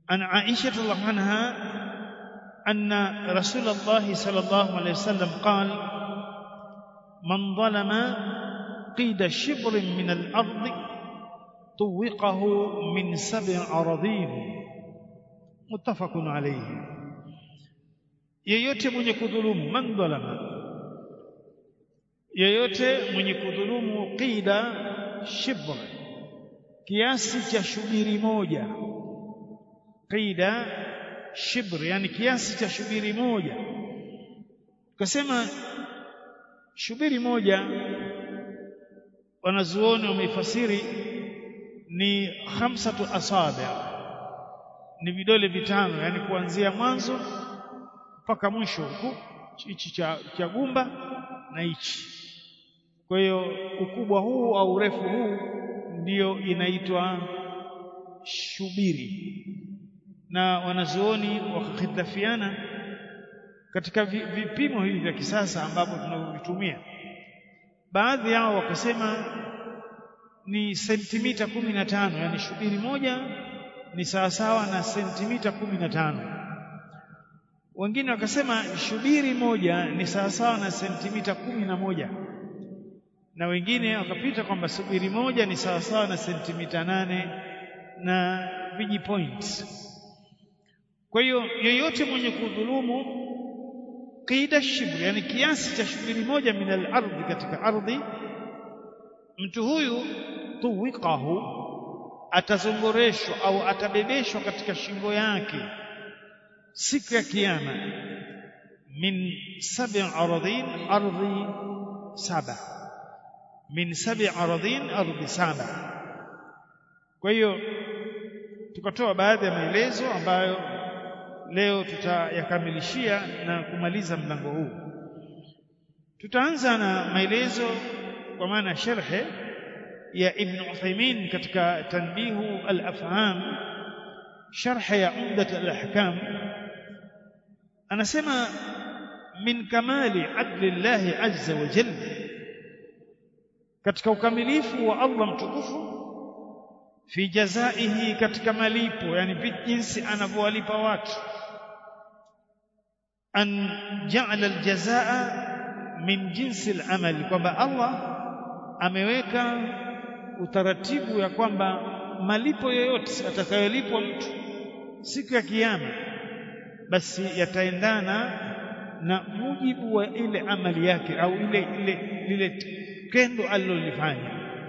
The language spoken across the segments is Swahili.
an Aisha radhiallahu anha anna Rasulullah sallallahu alayhi wasallam qala man dhalama qida shibrin min al-ard tuwiqahu min sab'i aradhin muttafaqun alayhi yeyote mwenye kudhulumu man dhalama yeyote mwenye kudhulumu qida shibr kiasi cha shubiri moja qida shibr yani kiasi cha shubiri moja tukasema shubiri moja wanazuoni wameifasiri ni khamsatu asabi ni vidole vitano yani kuanzia mwanzo mpaka mwisho huku hichi cha, cha gumba na hichi kwa hiyo ukubwa huu au urefu huu ndiyo inaitwa shubiri na wanazuoni wakakhitlafiana katika vipimo hivi vya kisasa ambavyo tunavyovitumia baadhi yao wakasema ni sentimita kumi na tano yani shubiri moja ni sawasawa na sentimita kumi na tano wengine wakasema shubiri moja ni sawasawa na sentimita kumi na moja na wengine wakapita kwamba subiri moja ni sawasawa na sentimita nane na viji point kwa hiyo yeyote mwenye kudhulumu qida shibri yani kiasi cha shubiri moja min al-ardhi katika ardhi mtu huyu tuwiqahu atazongoreshwa au atabebeshwa katika shingo yake siku ya kiyama min sab'i aradhin ardhi saba min sab'i aradhin ardhi saba kwa hiyo tukatoa baadhi ya maelezo ambayo leo tutayakamilishia na kumaliza mlango huu tutaanza na maelezo kwa maana sharhe ya Ibn Uthaymeen katika tanbihu al-afham sharh ya umdat al-ahkam anasema min kamali adli Allah azza wa jalla katika ukamilifu wa Allah mtukufu fi jazaihi katika malipo yani jinsi anavyowalipa watu an ja'ala al-jazaa min jinsi al-amali kwamba Allah ameweka utaratibu ya kwamba malipo yoyote atakayolipwa mtu siku ya kiyama basi yataendana na mujibu wa ile amali yake au ile ile lile tendo alilolifanya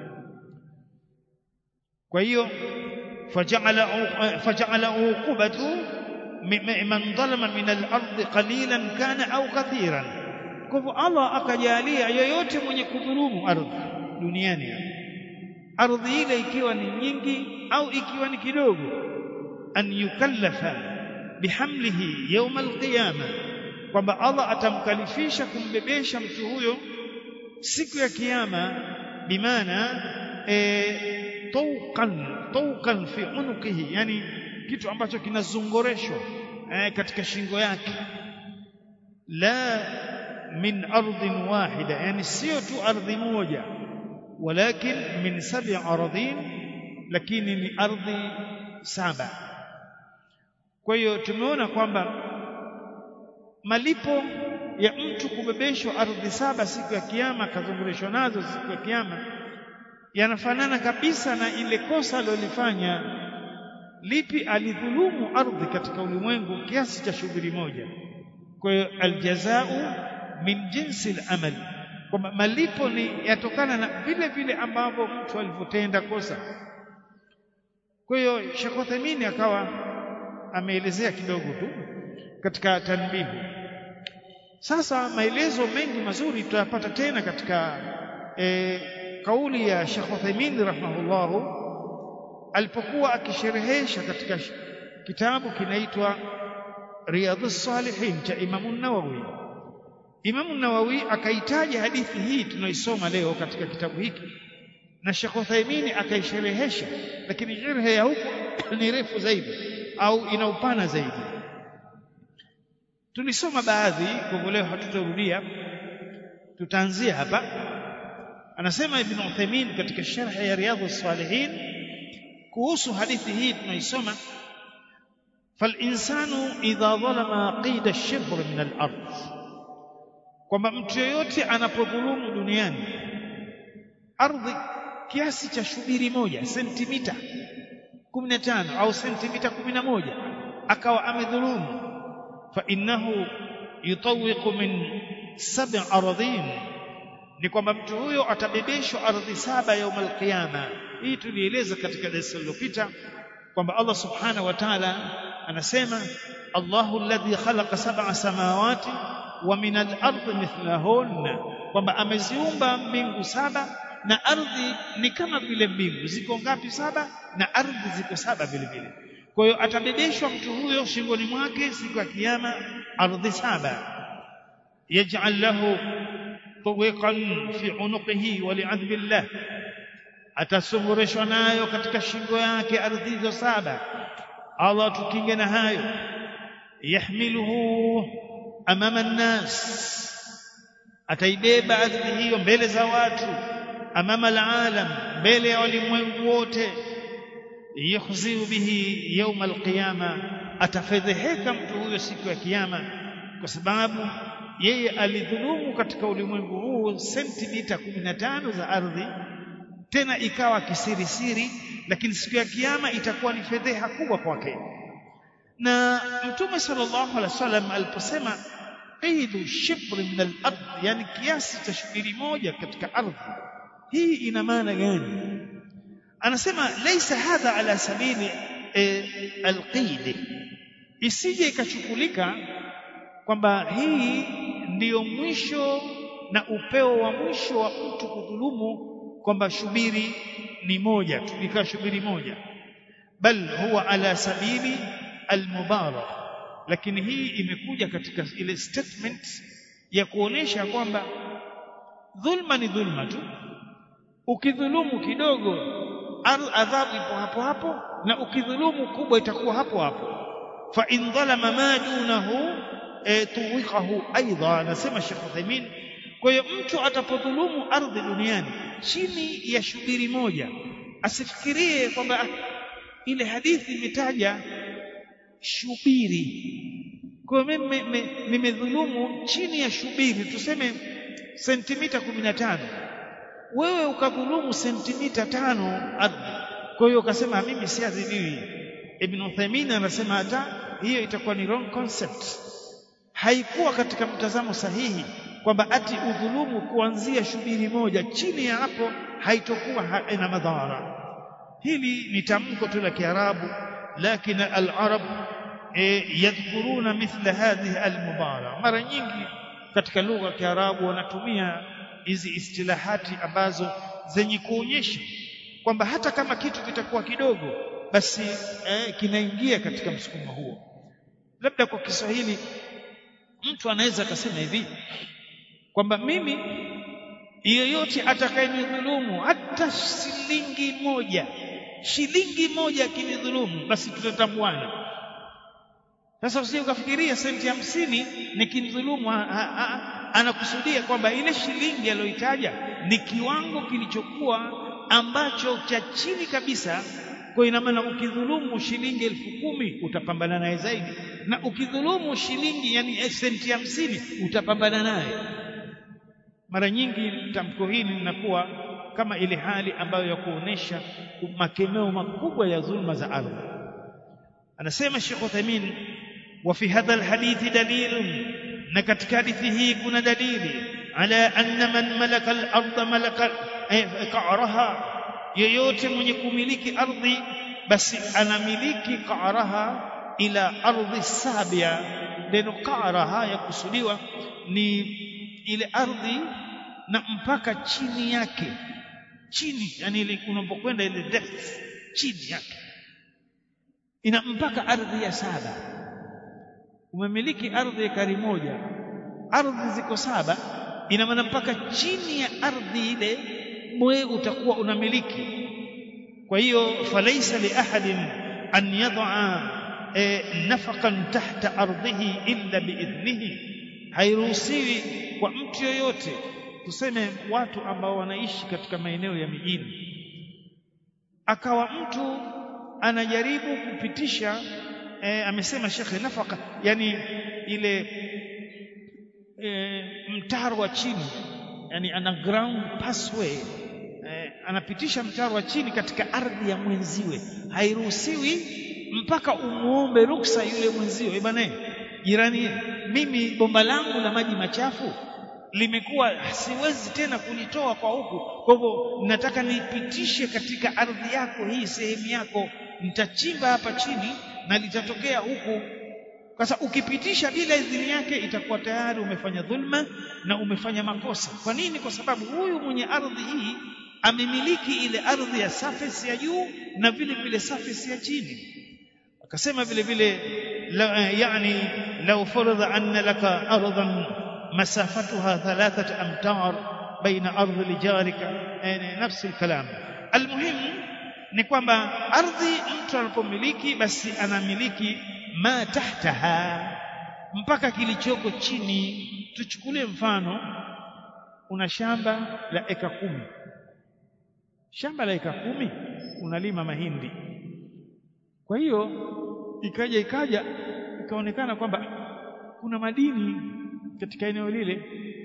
kwa hiyo faja'ala faja'ala uqubatu man dhalama min al-ard qalilan kana au kathiran kwa hivyo Allah akajalia yoyote mwenye kudhulumu ardhi duniani ardhi ile ikiwa ni nyingi au ikiwa ni kidogo an yukallafa bihamlihi yawm alqiyama kwamba Allah atamkalifisha kumbebesha mtu huyo siku ya kiyama bimaana e, tawqan tawqan fi unuqihi yani kitu ambacho kinazongoreshwa e, katika shingo yake la min ardhin wahida yani sio tu ardhi moja walakin min sab'i aradhin lakini ni ardhi saba kwa hiyo tumeona kwamba malipo ya mtu kubebeshwa ardhi saba siku ya kiyama akazungurishwa nazo siku ya kiyama yanafanana kabisa na ile kosa alilofanya lipi alidhulumu ardhi katika ulimwengu kiasi cha shughuli moja kwa hiyo aljazau min jinsi al-amal kwamba malipo ni yatokana na vile vile ambavyo mtu alivyotenda kosa kwa hiyo Sheikh Uthaymeen akawa ameelezea kidogo tu katika tanbihu sasa maelezo mengi mazuri tutayapata tena katika e, kauli ya Sheikh Uthaymeen rahimahullah alipokuwa akisherehesha katika kitabu kinaitwa Riyadhus Salihin cha Imam an-Nawawi Imam an-Nawawi akaitaja hadithi hii tunaisoma leo katika kitabu hiki na Sheikh Uthaymeen akaisherehesha lakini sherhe ya huko ni refu zaidi au ina upana zaidi tulisoma baadhi kwa leo hatutarudia tutaanzia hapa anasema Ibn Uthaymeen katika sharh ya Riyadhus Salihin kuhusu hadithi hii tunaisoma falinsanu idha dhalama qida shibr min al-ard kwamba mtu yoyote anapodhulumu duniani ardhi kiasi cha shubiri moja sentimita 15 au sentimita 11 akawa amedhulumu fa innahu yutawiqu min sab'i aradhin ni kwamba mtu huyo atabebeshwa ardhi saba yaum alqiyama hii tulieleza katika darasa lililopita kwamba Allah subhanahu wa ta'ala anasema Allahu alladhi khalaqa sab'a samawati wa min al-ardi mithlahunna kwamba ameziumba mbingu saba na ardhi ni kama vile mbingu ziko ngapi saba na ardhi ziko saba vile vile kwa hiyo atabebeshwa mtu huyo shingoni mwake siku ya kiyama ardhi saba yaj'al lahu tuwiqan fi unuqihi wa li'adhbillah atasungurishwa nayo katika shingo yake ardhi hizo saba Allah tukinge na hayo yahmiluhu amama nnas ataibeba ardhi hiyo mbele za watu amama alalam mbele ya walimwengu wote yukhziu bihi yawm alqiyama atafedheheka mtu huyo siku ya kiyama kwa sababu yeye alidhulumu katika ulimwengu huu sentimita 15 za ardhi tena ikawa kisirisiri lakini siku ya kiyama itakuwa ni fedheha kubwa kwake na mtume sallallahu alaihi wasallam aliposema qidu shibr min al-ard yani kiasi cha shubiri moja katika ardhi hii ina maana gani anasema laysa hadha ala sabili e, alqid isije ikachukulika kwamba hii ndiyo mwisho na upeo wa mwisho wa mtu kudhulumu kwamba shubiri ni moja tu ikawa shubiri moja bal huwa ala sabili almubarak lakini hii imekuja katika ile statement ya kuonesha kwamba dhulma ni dhulma tu ukidhulumu kidogo adhabu ipo hapo hapo na ukidhulumu kubwa itakuwa hapo hapo fa in dhalama ma dunahu e, tuwikahu aidha anasema Sheikh Uthaymeen kwa hiyo mtu atapodhulumu ardhi duniani chini ya shubiri moja asifikirie kwamba ile hadithi imetaja shubiri kwa hiyo mimi nimedhulumu chini ya shubiri tuseme sentimita 15 wewe ukadhulumu sentimita tano ardhi kwa hiyo ukasema mimi siadhibiwi Ibn Uthaymeen anasema hata hiyo itakuwa ni wrong concept haikuwa katika mtazamo sahihi kwamba ati udhulumu kuanzia shubiri moja chini ya hapo haitokuwa ina madhara hili ni tamko tu la Kiarabu lakini al-Arab e, yadhkuruna mithla hadhihi al-mubara mara nyingi katika lugha ya Kiarabu wanatumia hizi istilahati ambazo zenye kuonyesha kwamba hata kama kitu kitakuwa kidogo basi eh, kinaingia katika msukumo huo labda kwa Kiswahili mtu anaweza akasema hivi kwamba mimi yeyote atakayenidhulumu hata shilingi moja shilingi moja akinidhulumu basi tutatambuana sasa usije ukafikiria senti hamsini nikimdhulumu anakusudia kwamba ile shilingi aliyoitaja ni kiwango kilichokuwa ambacho cha chini kabisa kwa ina maana ukidhulumu shilingi elfu kumi utapambana naye zaidi na ukidhulumu shilingi yani senti hamsini utapambana naye mara nyingi tamko hili linakuwa kama ile hali ambayo ya kuonesha makemeo makubwa ya dhulma za ardhi anasema Sheikh Uthaymeen wa fi hadha alhadith dalil na katika hadithi hii kuna dalili ala anna man malaka al-ardh malaka qa'raha yeyote mwenye kumiliki ardhi basi anamiliki qa'raha ila ardhi sabia neno qa'raha yakusudiwa ni ile ardhi na mpaka chini yake chini yani ile unapokwenda ile depth chini yake ina mpaka ardhi ya saba umemiliki ardhi ekari moja ardhi ziko saba ina maana mpaka chini ya ardhi ile mwe utakuwa unamiliki kwa hiyo falaisa li ahadin an yad'a e, nafaqan tahta ardhihi illa biidhnihi hairuhusiwi kwa mtu yoyote tuseme watu ambao wanaishi katika maeneo ya mijini akawa mtu anajaribu kupitisha e, amesema shekhe nafaka yani ile e, mtaro wa chini yani underground passway e, anapitisha mtaro wa chini katika ardhi ya mwenziwe hairuhusiwi mpaka umuombe ruksa yule mwenziwe bwana jirani mimi bomba langu la maji machafu limekuwa siwezi tena kulitoa kwa huku kwa hivyo nataka nipitishe katika ardhi yako hii sehemu yako nitachimba hapa chini na litatokea huku sasa ukipitisha bila idhini yake itakuwa tayari umefanya dhulma na umefanya makosa kwa nini kwa sababu huyu mwenye ardhi hii amemiliki ile ardhi ya surface ya juu na vile vile surface ya chini akasema vile vile yani law faradha anna laka ardan مسافتها ثلاثة أمتار بين أرض لجارك يعني نفس الكلام المهم ni kwamba ardhi mtu anapomiliki basi anamiliki ma tahtaha mpaka kilichoko chini tuchukulie mfano una shamba la eka kumi shamba la eka kumi unalima mahindi kwa hiyo ikaja ikaja ikaonekana kwamba kuna madini katika eneo lile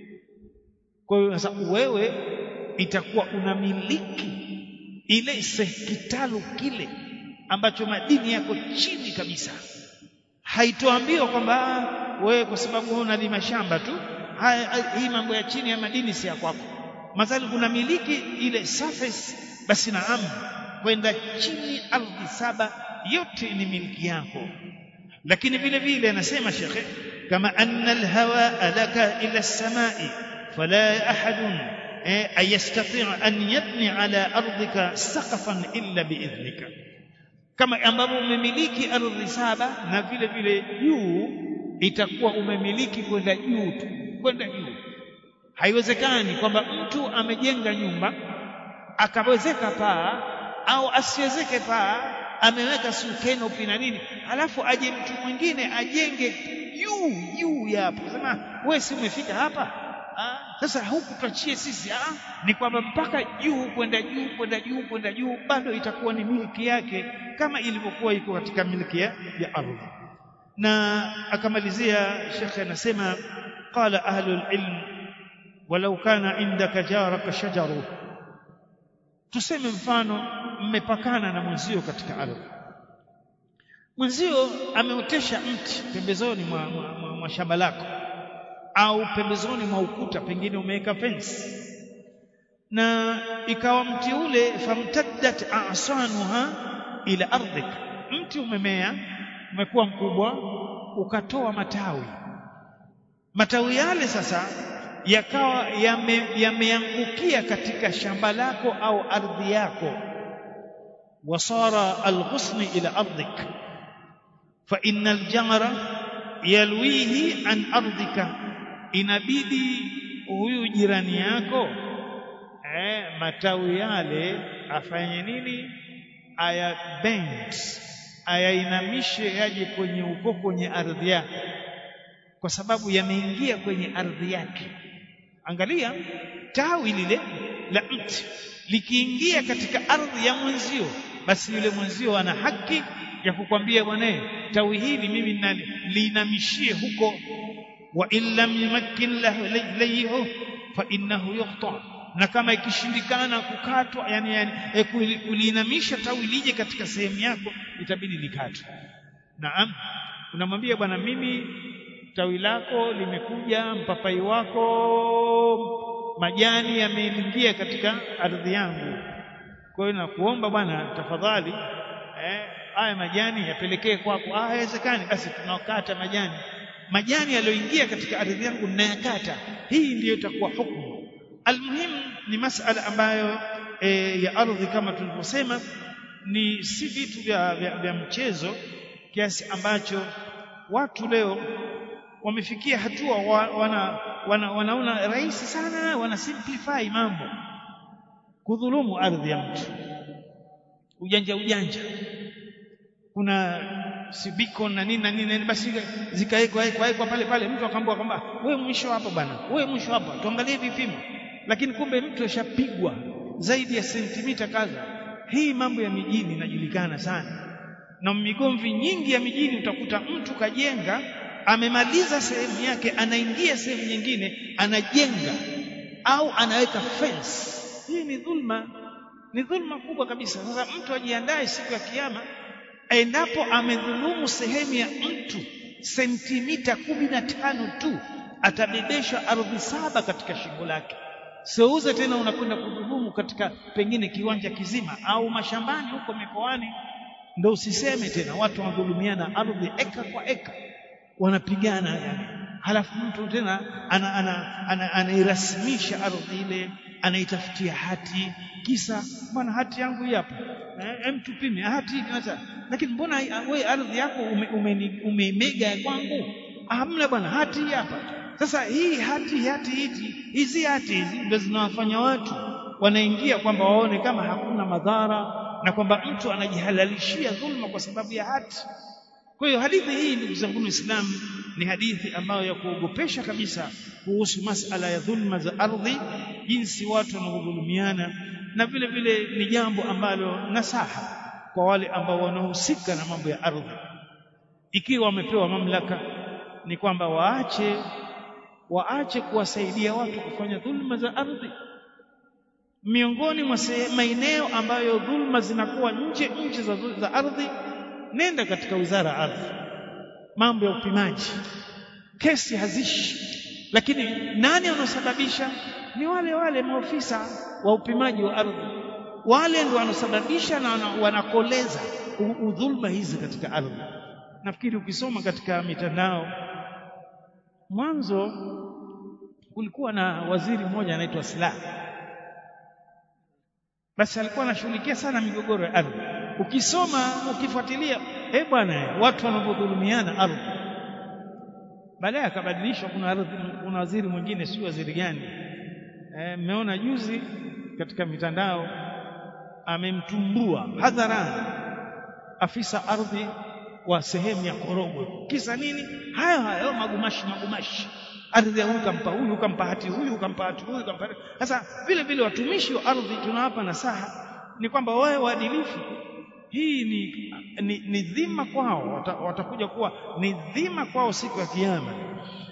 kwa hiyo sasa wewe itakuwa unamiliki ile kitalu kile ambacho madini yako chini kabisa haitoambiwa kwamba wewe kwa sababu wewe unalima shamba tu hii mambo ya chini ya madini si ya kwako madhali unamiliki ile surface basi naam kwenda chini ardhi saba yote ni miliki yako lakini vile vile anasema shekhe كما أن الهواء لك إلى السماء فلا أحد أن يستطيع أن يبني على أرضك سقفا إلا بإذنك kama ambavyo umemiliki ardhi saba na vile vile juu itakuwa umemiliki kwenda juu tu kwenda juu haiwezekani kwamba mtu amejenga nyumba akawezeka paa au asiwezeke paa ameweka sukenopi na nini alafu aje mtu mwingine ajenge juu juu ya hapo sema wewe si umefika hapa ah, sasa huku tuachie sisi ah, ni kwamba mpaka juu kwenda juu kwenda juu kwenda juu bado itakuwa ni miliki yake kama ilivyokuwa iko katika miliki ya, ya ardhi na akamalizia shekhe anasema qala ahlul ilm walau kana indaka jaraka shajaru tuseme mfano mmepakana na mwenzio katika ardhi mwenzio ameotesha mti pembezoni mwa, mwa, mwa, mwa shamba lako au pembezoni mwa ukuta pengine umeweka fence na ikawa mti ule famtaddat asanuha ila ardhik mti umemea umekuwa mkubwa ukatoa matawi matawi yale sasa yakawa yameangukia yame katika shamba lako au ardhi yako wasara alghusni ila ardhik fa innal jamra yalwihi an ardhika inabidi huyu jirani yako eh, matawi yale afanye nini aya bend ayainamishe yaje kwenye uko kwenye ardhi yake kwa sababu yameingia kwenye ardhi yake angalia tawi lile la mti likiingia katika ardhi ya mwenzio basi yule mwenzio ana haki ya kukwambia bwana tawi hili mimi liinamishie huko wa in lam yumakkin layhu fa innahu yuqta na kama ikishindikana kukatwa yani, yani e, kuliinamisha tawi lije katika sehemu yako itabidi likatwe naam unamwambia bwana mimi tawi lako limekuja mpapai wako majani yameingia katika ardhi yangu kwa hiyo nakuomba bwana tafadhali eh, haya majani yapelekee kwako ah haiwezekani basi tunakata majani majani yaliyoingia katika ardhi yangu ninayakata hii ndiyo itakuwa hukumu almuhimu ni masala ambayo e, ya ardhi kama tulivyosema ni si vitu vya, vya, vya mchezo kiasi ambacho watu leo wamefikia hatua wa, wana, wana, wanaona rahisi sana wana simplify mambo kudhulumu ardhi ya mtu ujanja ujanja kuna sibiko na nini na nini basi zikawekwa wekwa pale pale mtu akaambiwa kwamba wewe mwisho hapa bwana wewe mwisho hapa tuangalie vipimo lakini kumbe mtu ashapigwa zaidi ya sentimita kadha hii mambo ya mijini inajulikana sana na migomvi nyingi ya mijini utakuta mtu kajenga amemaliza sehemu yake anaingia sehemu nyingine anajenga au anaweka fence hii ni dhulma ni dhulma kubwa kabisa sasa mtu ajiandae siku ya kiyama endapo amedhulumu sehemu ya mtu sentimita kumi na tano tu atabebeshwa ardhi saba katika shingo lake seuze tena unakwenda kudhulumu katika pengine kiwanja kizima au mashambani huko mikoani ndo usiseme tena watu wanadhulumiana ardhi eka kwa eka wanapigana yani halafu mtu tena anairasimisha ana, ana, ana ardhi ile anaitafutia hati kisa bwana hati yangu hii hapa eh, mtupime hati hata lakini mbona wewe ardhi yako umeimega ume, ume kwangu hamna bwana hati hii hapa sasa hii hati hati hizi hizi hati hizi ndio zinawafanya watu wanaingia kwamba waone kama hakuna madhara na kwamba mtu anajihalalishia dhulma kwa sababu ya hati kwa hiyo hadithi hii ndugu zangu Uislamu ni hadithi ambayo ya kuogopesha kabisa kuhusu masala ya dhulma za ardhi jinsi watu wanavyodhulumiana na vile vile ni jambo ambalo nasaha kwa wale ambao wanahusika na mambo ya ardhi ikiwa wamepewa mamlaka ni kwamba waache waache kuwasaidia watu kufanya dhulma za ardhi miongoni mwa maeneo ambayo dhulma zinakuwa nje nje za, za ardhi nenda katika wizara ya ardhi mambo ya upimaji kesi hazishi lakini nani wanaosababisha ni wale wale maofisa wa upimaji wa ardhi wale ndio wanaosababisha na wanakoleza udhulma hizi katika ardhi nafikiri ukisoma katika mitandao mwanzo kulikuwa na waziri mmoja anaitwa Slaa basi alikuwa anashughulikia sana migogoro ya ardhi ukisoma ukifuatilia eh bwana watu wanavyodhulumiana ardhi baadaye akabadilishwa kuna ardhi kuna waziri mwingine si waziri gani mmeona e, juzi katika mitandao amemtumbua hadharani afisa ardhi wa sehemu ya Korogwe kisa nini hayo hayo magumashi magumashi ardhi huyu kampa huyu kampa hati huyu kampa hati huyu kampa sasa vile vile watumishi wa ardhi tunawapa nasaha ni kwamba wawe waadilifu hii ni, ni, ni dhima kwao watakuja kuwa ni dhima kwao siku ya kiyama